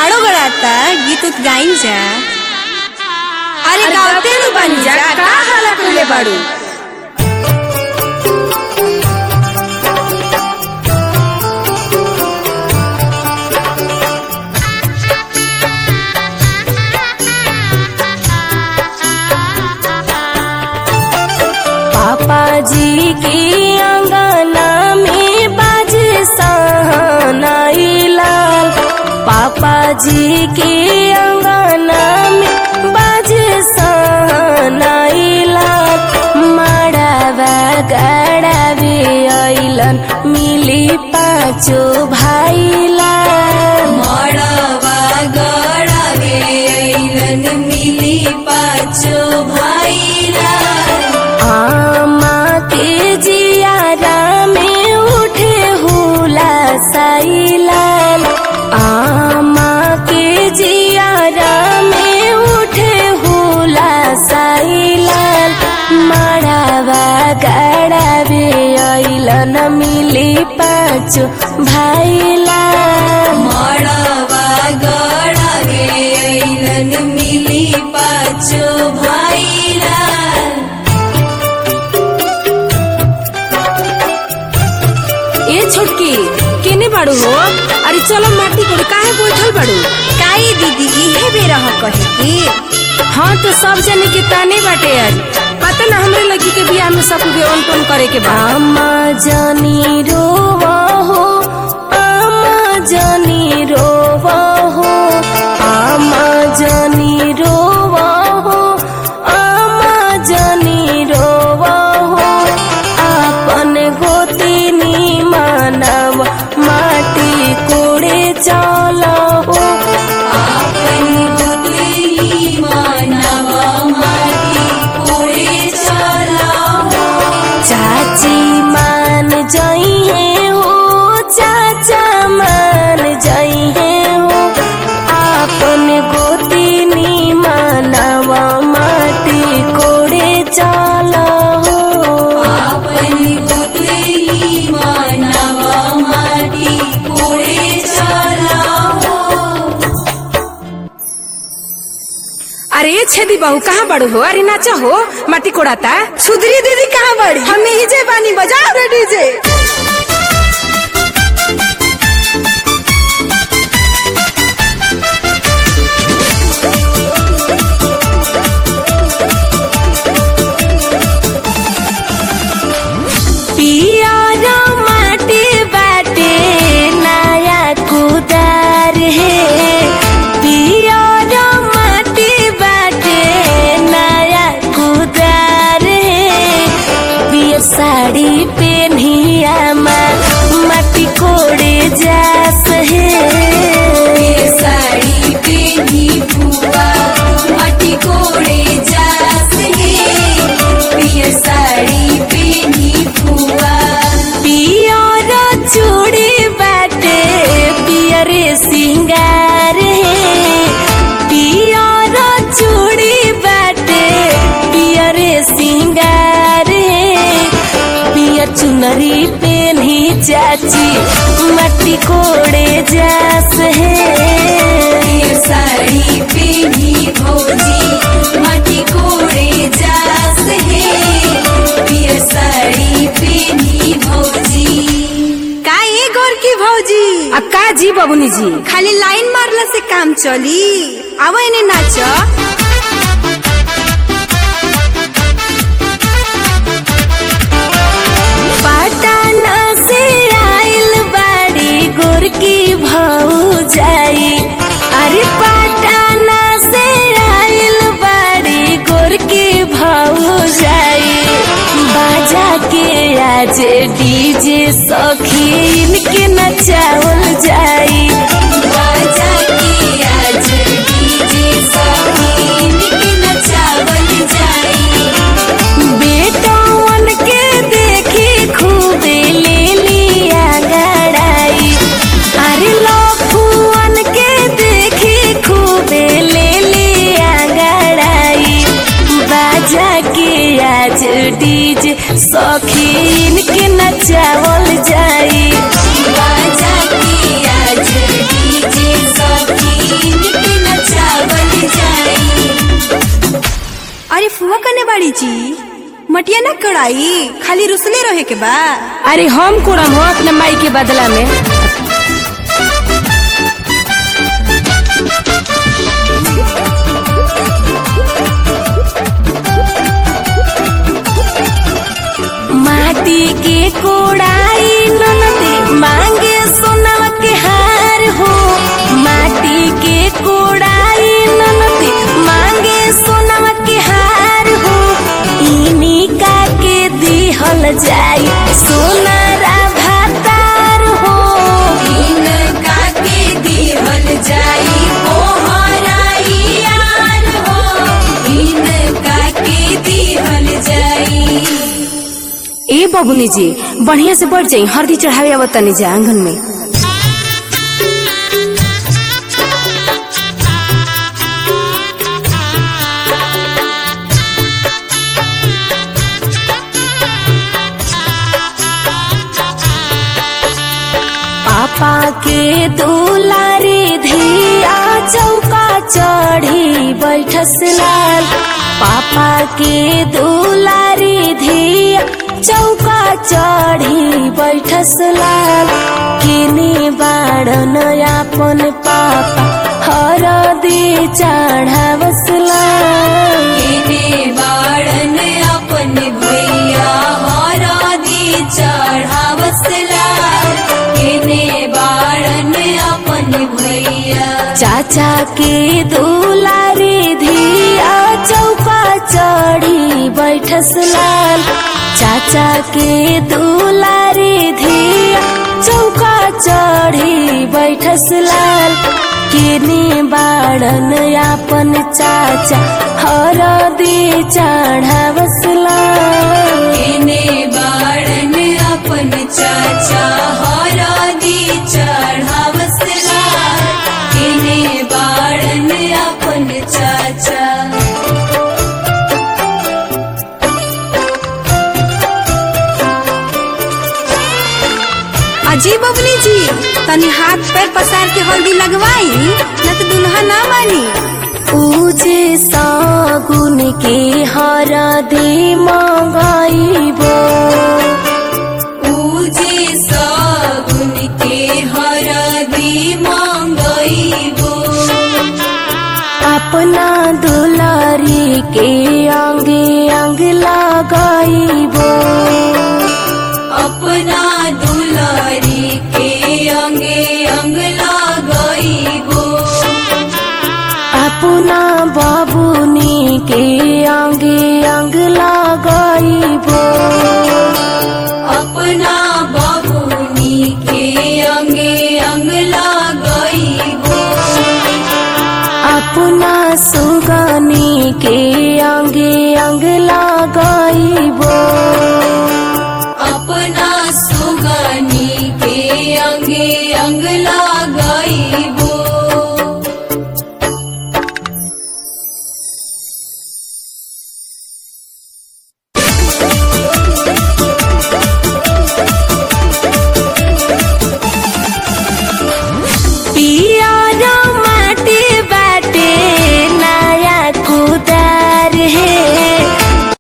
बाड़ो गड़ाता गीत उत गाई जा अरे अरे गावते गावते नु बनी जा जा, का हाला कइले बाड़ू पापा जी के अंगना में बाज सहनाई लाल पापा जी के अंगना में बाज सहनाई लाल माड़ावा गड़ावे अइलन मिली पाँचो भाई लाल मड़वा गड़ावे अइलन मिली पाछो भाईला आमा के जियारा में उठे हुला साइलाल आमा के जियारा में उठे हुला साइलाल मड़ावा गड़ावे अइलन मिली पाँच भाइलाल मड़वा गड़ावे अइलन मिली पाछो भाईला ए छोटकी केने बाड़ू हो अरे चलो माटी कोड़ काहे बैठल बाड़ू काई दीदी इहे बेरा हो कहे की हाँ तो सब जने के ताने बाटे आज पता ना हमरे लड़की के बियाह में सब बेवन टोन करे के बा आमा जानी रोवा हो आमा जानी रोवा हो आमा जानी रोवा हो आमा जानी रोवा हो आपन गोतिनी मानव माटी कोड़े चला हो आपन गोतली मानवा माटी कोड़े चला हो चाची मान जाइए हो चाचा मान जाइए हो आपन गोतिनी मानवा माटी कोड़े चला हो आपन गोतली मानवा माटी कोड़े चला हो अरे ये छेदी बहू कहाँ बड़ू हो अरे नाचा हो माटी कोड़ाता सुधरी दीदी कहाँ बड़ी हम ही जे बानी बजाओ रे डीजे पियर माटी बाटे नया कुदार है पियर माटी बाटे नया कुदार है पियर साड़ी पेनिया माटी कोड़े जास है ये साड़ी पेनी बुआ माटी कोड़े जास है ये साड़ी पेनी बुआ पियर चूड़ी बाटे पियर सिंगार है पियर चूड़ी बाटे पियर सिंगार है पियर चुनरी पेन्ही चाची मट्टी कोड़े जास है ये साड़ी पेनी भौजी माटी कोड़े जास है ये साड़ी पेनी भौजी का ये गोर की भौजी आ का जी बबुनी जी खाली लाइन मारला से काम चली आवा इन्हें नाच पटना से आइल बाड़ी गोरकी भाऊ जाई अरे पटना से आइल बाड़ी गोरकी भाऊ जाई बाजा के आज डीजे सखी इनके नचावल जाई बाजा की आज डीजे सखीन के नचावल जाई बेटवन के देखी खूबे ले लिया गड़ाई अरे लफुअन के देखी खूबे ले लिया गड़ाई बाजा के आज डीजे सखीन के नचावल जाई बाजा की आज डीजे सखीन बानी जी मटिया ना कड़ाई खाली रुसले रहे के बा अरे हम कोड़म हो अपने माई के बदला में माटी के कोड़ाई ननदे मांगे सोनवा के हार हो माटी के कोड़ाई ननदे मांगे सोनवा के हार हो इनी का के दिहल जाई सोनारा भातार हो इनका के दिहल जाई कोहराई यार हो इनका के दिहल जाई ए बबुनी जी बढ़िया से बढ़ जाई हल्दी चढ़ावे आवत तनी जा आंगन में पापा के दुलारी धिया चौका चढ़ी बैठस लाल पापा के दुलारी धिया चौका चढ़ी बैठस लाल किनी बाड़न अपन पापा हरदी चढ़ावस लाल किनी बाड़न अपन भैया हरदी चढ़ावस लाल किने बाड़न अपन भैया चाचा के दुलारी धिया चौका चढ़ी बैठस लाल चाचा के दुलारी धिया चौका चढ़ी बैठस लाल किने बाड़न अपन चाचा हरदी चढ़ावस लाल किने बाड़न अपन चाचा हरदी चढ़ावस लाल किने बाड़न अपन चाचा अजी बबली जी तनी हाथ पैर पसार के हल्दी लगवाई न तो दुल्हा ना मानी पूजे सागुन के हरदी मंगाइबो पूजे सागुन के हरदी मंगइबो अपना दुलारी के आंगे अंग लगाइबो अपना दुलारी के अंगे अंग लगइबो अपना बाबुनी के आंगे अंग लगाइबो अपना बबुनी के अंगे अंग लगइबो अपना सुगानी के आंगे अंग लगाइबो अपना सुगनी के अंगे अंग लगइबो पियर माटी बाटे नया कुदार हे